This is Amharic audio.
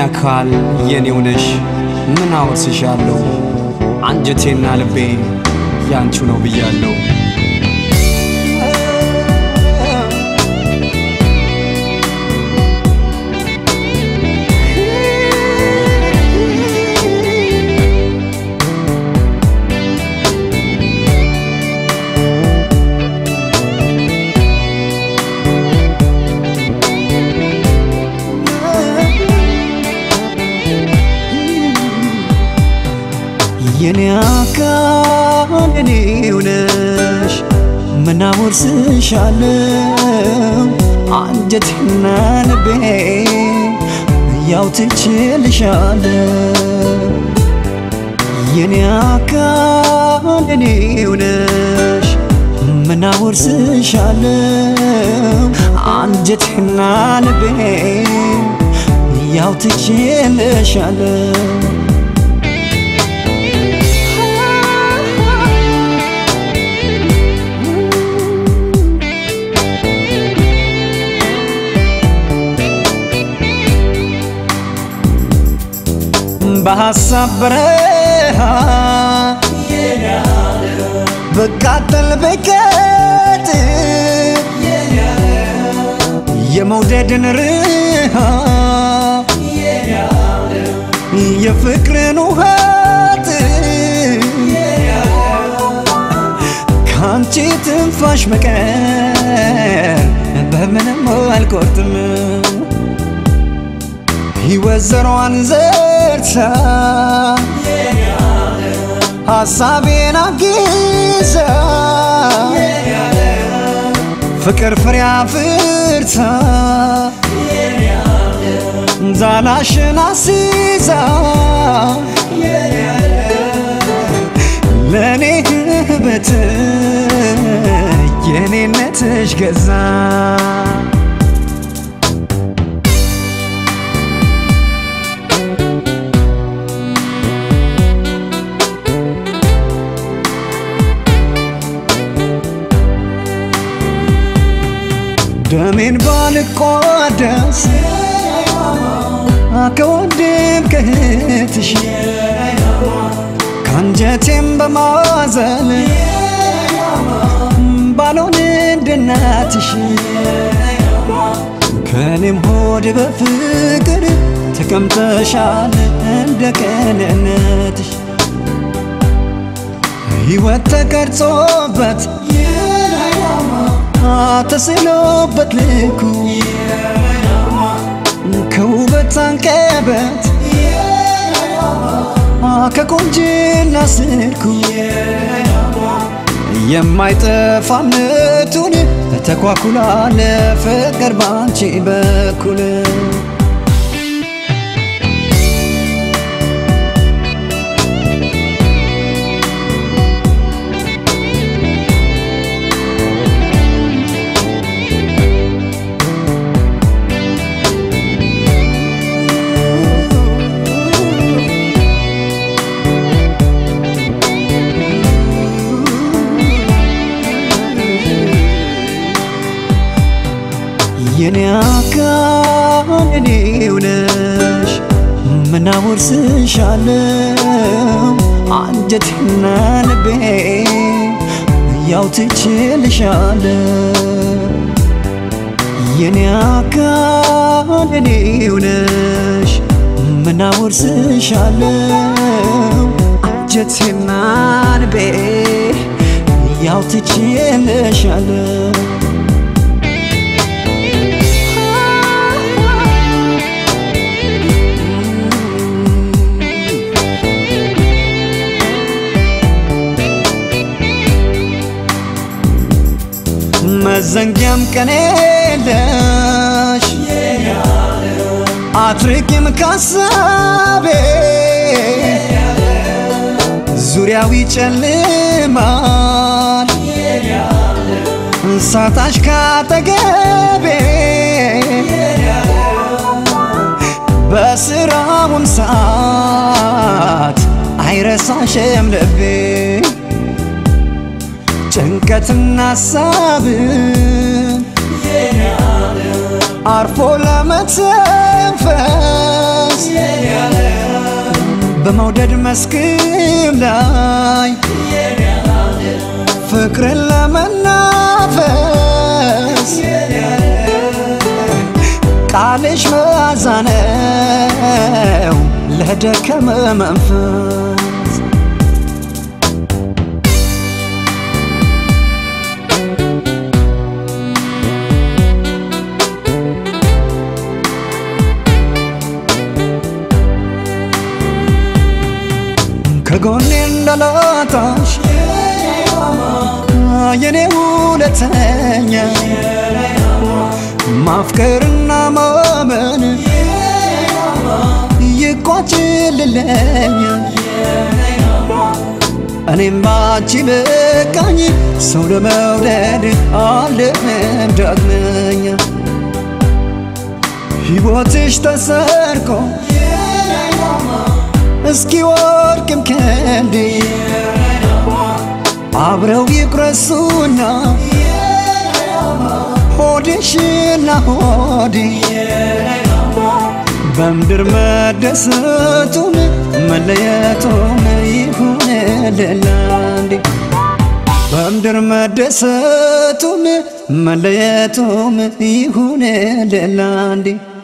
አካል የኔው ነሽ ምን አወርስሻለሁ አንጀቴና ልቤ ያንቺ ነው ብያለሁ። የኔ አካል የኔው ነሽ ምን አወርስሻለሁ አንጀቴና ልቤ ያው ትችልሻለሁ የኔ አካል የኔው ነሽ ምን አወርስሻለሁ አንጀቴና ልቤ ያው ትችልሻለሁ በሐሳብ በረሃ በቃጠል በቀጥ የመውደድን ርሃ የፍቅርን ውሃት ከአንቺ ትንፋሽ በቀር በምንም አልቆርጥም ሕይወት ዘሯን ዘርታ ሐሳቤን አግዛ ፍቅር ፍሬ አፍርታ ዛላሽን አስይዛ ለእኔ ህበት የኔነትሽ ገዛ ደሜን ባልቋደስ ከወንድም ከእህትሽ ከአንጀቴም በማዘል ባልሆን እንደ እናትሽ ከእኔም ሆድ በፍቅር ተቀምጠሻል እንደ ቅንነትሽ ሕይወት ተቀርጾበት ተስሎበት ልኩ ከውበት አንቀበት ከቆንጅና ስልኩ የማይጠፋነቱን ተኳኩላ ለፍቅር ባንቺ በኩል የኔ አካል የኔው ነሽ ምን አወርስሻለሁ አንጀቴና ልቤ ያው ትችልሻለሁ የኔ አካል የኔው ነሽ ምን አወርስሻለሁ አንጀቴና ልቤ ያው ትችልሻለሁ መዘንጊያም ቀን የለሽ አትርቂም ካሳቤ ዙሪያው ይጨልማል ሳታሽ ካጠገቤ በስራውም ሰዓት አይረሳሽም ልቤ ጭንቀትና ሀሳብን አርፎ ለመተንፈስ በመውደድ መስክም ላይ ፍቅርን ለመናፈስ ቃልሽ መዓዛ ነው ለደከመ መንፈስ ከጎኔ እንዳላጣሽ የኔ ሁለተኛ ማፍቀርና ማመን ይቋጭልለኛ እኔም ባንቺ በቃኝ ሰው ለመውደድ አልደምም ዳግመኛ ሕይወትሽ ተሰርቆ እስኪ ወድቅም ከንዴ አብረው ይቁረሱና ሆድሽና ሆዴ በምድር መደሰቱም መለየቱም ይሁን ለላንዴ በምድር መደሰቱም መለየቱም ይሁን ለላንዴ